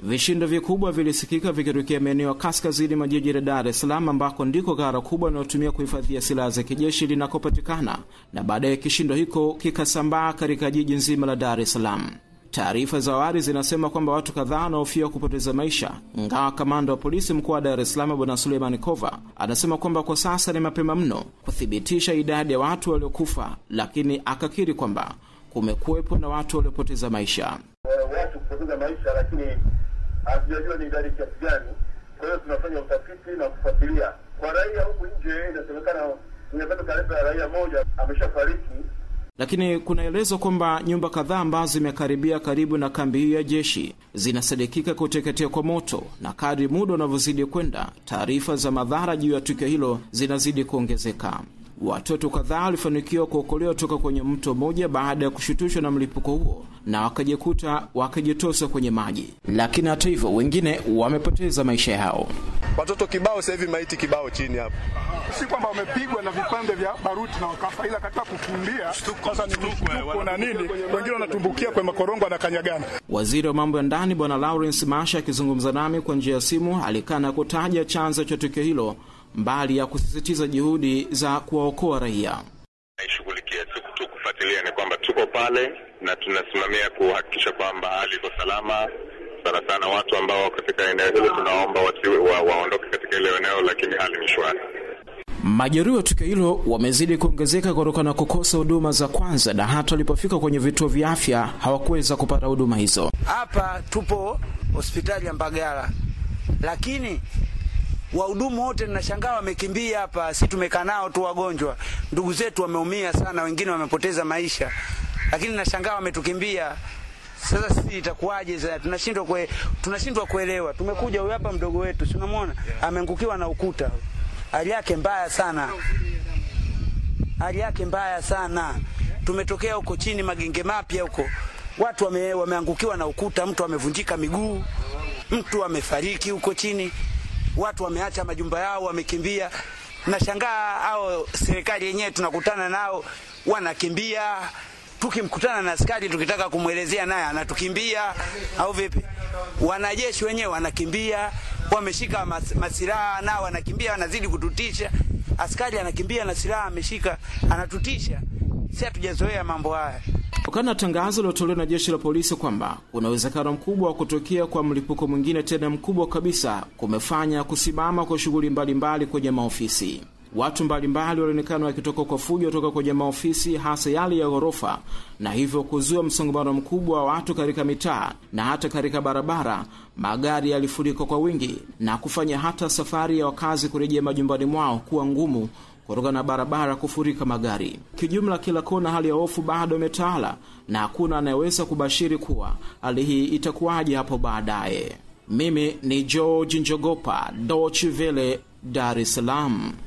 Vishindo vikubwa vilisikika vikitokea maeneo ya kaskazini mwa jiji la Dar es Salaam, ambako ndiko ghala kubwa linalotumia kuhifadhia silaha za kijeshi linakopatikana, na baadaye kishindo hiko kikasambaa katika jiji nzima la Dar es Salaam. Taarifa za awali zinasema kwamba watu kadhaa wanahofiwa kupoteza maisha, ingawa kamanda wa polisi mkoa wa Dar es Salaam Bwana Suleiman Kova anasema kwamba kwa sasa ni mapema mno kuthibitisha idadi ya watu waliokufa, lakini akakiri kwamba kumekuwepo na watu waliopoteza maisha. watu kupoteza maisha, lakini hatujajua ni idadi kiasi gani. Kwa hiyo tunafanya utafiti na kufuatilia. Kwa raia huku nje, inasemekana nimepata taarifa ya raia moja ameshafariki. Lakini kunaelezwa kwamba nyumba kadhaa ambazo zimekaribia karibu na kambi hiyo ya jeshi zinasadikika kuteketea kwa moto, na kadri muda unavyozidi kwenda, taarifa za madhara juu ya tukio hilo zinazidi kuongezeka. Watoto kadhaa walifanikiwa kuokolewa toka kwenye mto mmoja baada ya kushutushwa na mlipuko huo na wakajikuta wakijitosa kwenye maji, lakini hata hivyo wengine wamepoteza maisha yao. Watoto kibao sasa hivi, maiti kibao chini hapo. si kwamba wamepigwa na vipande vya baruti na wakafa, ila katika kukimbia sasa ni mshtuko na nini, wengine wanatumbukia kwenye makorongo na kanyagana. Waziri wa mambo ya ndani Bwana Lawrence Masha akizungumza nami kwa njia ya simu alikana kutaja chanzo cha tukio hilo, mbali ya kusisitiza juhudi za kuwaokoa raia. naishughulikia tu tu kufuatilia ni kwamba tuko pale na tunasimamia kuhakikisha kwamba hali iko salama. Sana sana watu ambao wako katika eneo hilo tunaomba wasiwe wa, waondoke katika ile eneo, lakini hali ni shwari. Majeruhi wa tukio hilo wamezidi kuongezeka kutokana na kukosa huduma za kwanza, na hata walipofika kwenye vituo vya afya hawakuweza kupata huduma hizo. Hapa tupo hospitali ya Mbagala, lakini wahudumu wote ninashangaa wamekimbia hapa. Si tumekaa nao tu wagonjwa, ndugu zetu wameumia sana, wengine wamepoteza maisha, lakini nashangaa wametukimbia. Sasa sisi itakuwaje? Sasa tunashindwa kwe, tunashindwa kuelewa. Tumekuja huyu hapa mdogo wetu, si unamwona ameangukiwa na ukuta, hali yake mbaya sana, hali yake mbaya sana. Tumetokea huko chini magenge mapya huko, watu wame, wameangukiwa na ukuta, mtu amevunjika miguu, mtu amefariki huko chini, watu wameacha majumba yao, wamekimbia. Nashangaa hao serikali yenyewe tunakutana nao wanakimbia tukimkutana na askari tukitaka kumwelezea naye anatukimbia au vipi? Wanajeshi wenyewe wanakimbia, wameshika mas, masilaha nao wanakimbia, wanazidi kututisha. Askari anakimbia na silaha ameshika, anatutisha. Si hatujazoea mambo haya. Kutokana na tangazo lilotolewa na jeshi la polisi kwamba kuna uwezekano mkubwa wa kutokea kwa mlipuko mwingine tena mkubwa kabisa, kumefanya kusimama kwa shughuli mbalimbali kwenye maofisi. Watu mbalimbali walionekana wakitoka kwa fujo kutoka kwenye maofisi hasa yale ya ghorofa, na hivyo kuzua msongamano mkubwa wa watu katika mitaa na hata katika barabara. Magari yalifurika kwa wingi na kufanya hata safari ya wakazi kurejea majumbani mwao kuwa ngumu kutokana na barabara kufurika magari. Kijumla, kila kona hali ya hofu bado imetawala na hakuna anayeweza kubashiri kuwa hali hii itakuwaje hapo baadaye. Mimi ni George Njogopa, Deutsche Welle, Dar es Salaam.